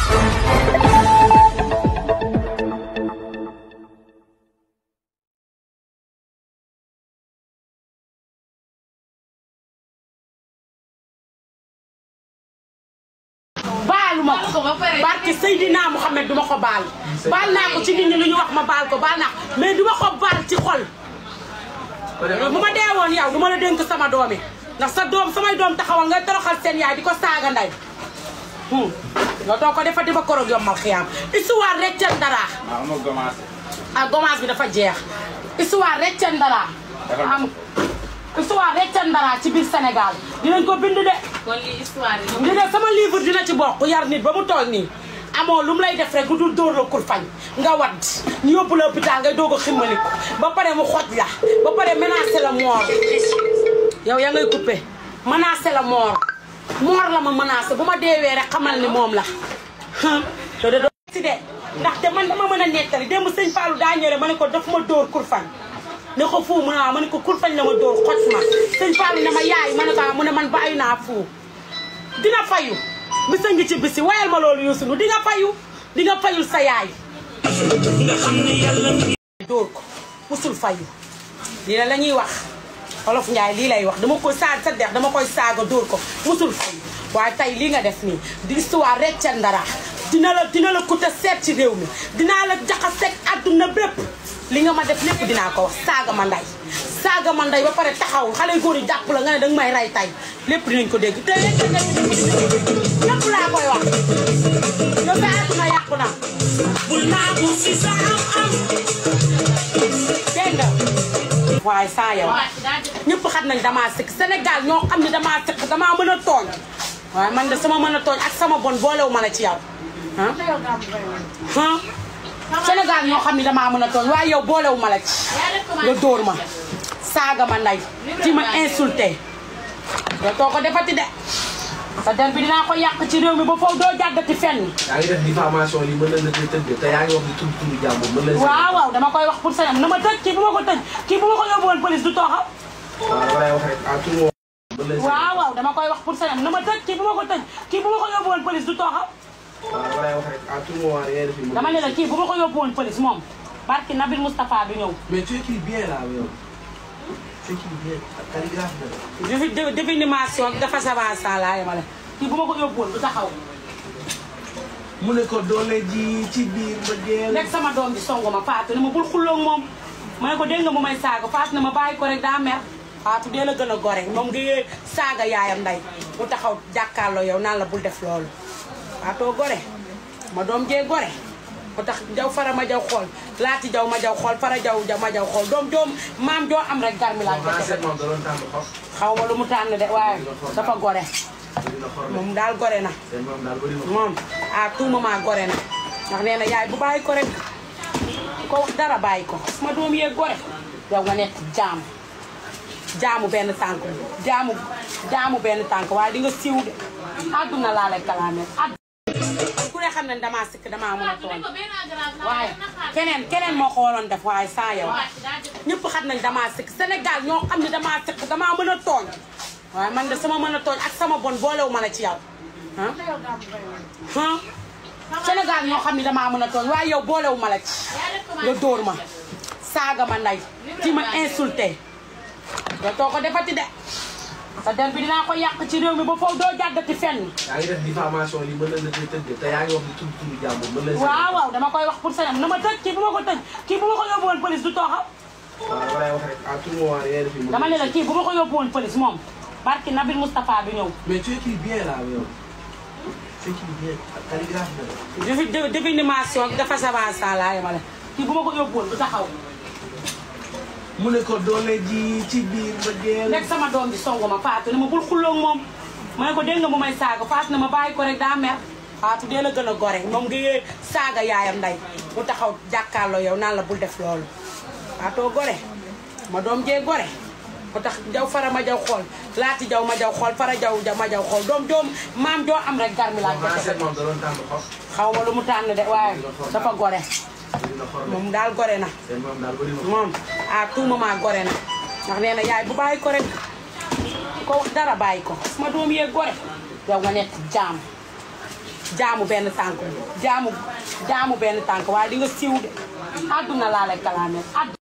baalu ma ko barke Seydina Mouhamed duma ko baal baal naa ko ci nit ñi lu ñu wax ma baal ko baal naa ko mais duma ko baal ci xol bu ma dee woon yow duma la dénk sama doom yi ndax sa doom samay doom taxawal ngay toroxal seen yaay di ko saaga nday nga doo ko defa di ba koroog yombal xiyaam histoire reccen dara waaw ma commencé. ah gommage bi dafa jeex histoire reccen dara am histoire reccen dara ci biir Sénégal dinañ ko bind de kon lii histoire yi. li de sama livre dina ci bokk yar nit ba mu toll nii amoo lu mu lay def rek lu dul dóor la kurfañ nga wadd ñu yóbbu la hôpital ngay doog a ximmaliku ba pare mu xoj la ba pare menacé la mort yow yaa ngay coupé menacé la mort mort la ma menacé bu ma deewee rek xamal ni moom la te de doo si de ndaxte man dama mën a nettali démb sëñ Fallou daa ñëre ma ne ko daf ma dóor kurfañ ne ko fuu mu ne waaw ma ne ko kurfañ la ma dóor xoj ma sëñ Fallou ne ma yaay ma ne ko ah mu ne man bàyyi naa fuu dina fayu bisa ngi ci bisi wayal ma loolu Youssou di nga fayu di nga fayul sa yaay dóor ko musul fayu lii la la ñuy wax olof Njaay lii lay wax dama koy saag sa dex dama koy saaga dóor ko musul fayu waaye tey lii nga def nii di histoire reccen dara dina la dina la coûter seet ci réew mi dinaa la jaxaseeg àdduna bépp li nga ma def lépp dinaa ko wax saaga ma nday saaga ma nday ba pare taxaw xale yu góor yi jàpp la nga ne danga may rey tey lépp dinañ ko dégg te lépp laa koy wax yow sa àdduna yàqu na bul naagu si sa am am dégg nga waaye saa yow ñëpp xam nañ damaa sëkk Sénégal ñoo xam ne damaa sëkk damaa mën a tooñ waaye man de sama mën a tooñ ak sama bon boolewu ma la ci yow ah ah Sénégal ñoo xam ne damaa mën a tooñ waaye yow boolewu ma la ci nga dóor ma saaga ma nday ci ma insulté nga too ko defati de sa der bi dinaa ko yàq ci réew mi ba foofu doo jàddati fenn yaa ngi def diffamation li mën na la koy tëgg te yaa ngi wax di tudd turu jàmbur mën na waaw waaw dama koy wax pour sa na ma tëj kii bu ma ko tëj kii bu ma ko yóbbu woon police du tooxaw waaw dama lay wax rek à tout moment mën na waaw waaw dama koy wax pour sa na ma tëj kii bu ma ko tëj kii bu ma ko yóbbu woon police du tooxaw waaw dama lay wax rek à tout moment da ngay def dama ne la kii bu ma ko yóbbu woon police moom barki Nabil Moustapha du ñëw mais tu écris bien là yow tu écris bien calligraphe na defi définition ak dafa savasa laa yemale kii bu ma ko yóbbu woon du taxaw mu ne ko doole ji ci biir ba geel nekk sama doom bi songu ma Fatou ne ma bul xulloo ak moom ma ne ko dégg nga mu may saaga Fatou ne ma bàyyi ko rek daa mer Fatou dee la gën a gore moom ngi saaga yaayam nday mu taxaw jàkkaarloo yow naan la bul def loolu Fatou gore ma doom jee gore mu tax jaw fara ma jaw xool laati jaw ma jaw xool fara jaw ma jaw xool doom joom maam joo am rek garmi laa ko français moom da doon tàmm xof xaw ma lu mu tànn de waaye dafa gore bëri na xorme moom daal gore na seen moom daal bëri na moom à tout moment gore na ndax nee na yaay bu bàyyi ko rek bu ko wax dara bàyyi ko sama doom yee gore yow nga nekk jaam jaamu benn tànk jaamu jaamu benn tànk waaye di nga siiw de àdduna laa lay kalaamee àdduna ku ne xam ne damaa sikk damaa mën a tooñ waaye keneen keneen moo ko waroon def waaye saa yow ñëpp xam nañ damaa sikk Sénégal ñoo xam ne damaa sikk damaa mën a tooñ waaye man de sama mën a tooñ ak sama bon boolewu ma la ci yow ah ah Sénégal ñoo xam ne damaa mën a tooñ waaye yow boolewu ma la ci nga dóor ma saaga ma nday ci ma insulté nga too ko defati de sa der bi dinaa ko yàq ci réew mi ba foofu doo jàddati fenn yaa ngi def diffamation li mën na la koy tëgg te yaa ngi wax di tudd turu jàmbur mën na waaw waaw dama koy wax pour sa na ma tëj kii bu ma ko tëj kii bu ma ko yóbbu woon police du tooxaw waaw dama lay wax rek à tout moment da ngay def dama ne la kii bu ma ko yóbbu woon police moom barki Nabil Moustapha du ñëw mais tu écris bien là yow tu écris bien calligraphe na defi définition ak dafa savasa laa yemale kii bu ma ko yóbbu woon du taxaw mu ne ko doole ji ci biir ba geel nekk sama doom bi songu ma Fatou ne ma bul xulloo ak moom ma ne ko dégg nga mu may saaga Fatou ne ma bàyyi ko rek daa mer Fatou dee la gën a gore moom ngi saaga yaayam nday mu taxaw jàkkaarloo yow naan la bul def loolu Fatou gore ma doom jee gore mu tax jaw fara ma jaw xool laati jaw ma jaw xool fara jaw ma jaw xool doom joom maam joo am rek garmi laa français ko moom da doon tàmm xof xaw ma lu mu tànn de waaye dafa gore bëri na xorme moom daal gore na seen moom daal bëri na moom à tout moment gore na ndax nee na yaay bu bàyyi ko rek bu ko wax dara bàyyi ko sama doom yee gore yow nga nekk jaam jaamu benn tànk jaamu jaamu benn tànk waaye di nga siiw de àdduna laa lay kalaamee